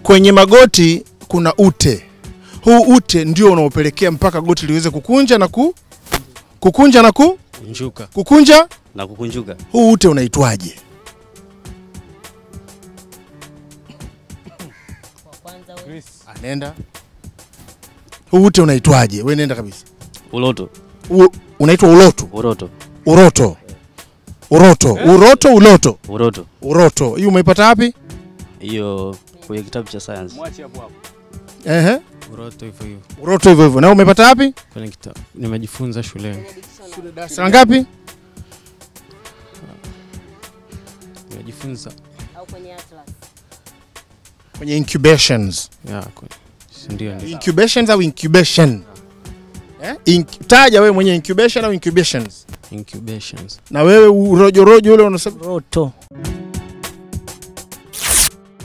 kwenye magoti kuna ute. Huu ute ndio unaopelekea mpaka goti liweze kukunja na ku kukunja na ku Njuka. kukunja. na kukunjuka. Huu ute unaitwaje? Anenda. Huu ute unaitwaje? Wewe nenda kabisa. Uloto. U, unaitwa uloto. Uroto. Uroto. Uroto. Uroto, uloto. Uroto. Uroto. Hii umeipata wapi? Hiyo kwenye kitabu cha science. Ehe. Uroto hivyo hivyo. Uroto hivyo hivyo. Na umepata wapi? Kwenye kitabu. Nimejifunza shuleni. Darasa la ngapi? Nimejifunza. au kwenye atlas Kwenye incubations. Ya, kwenye. si Ndio ndio. Incubations au incubation? Eh? Inc- taja wewe mwenye incubation au incubations. Incubations. Na wewe urojorojo ule unasema Roto.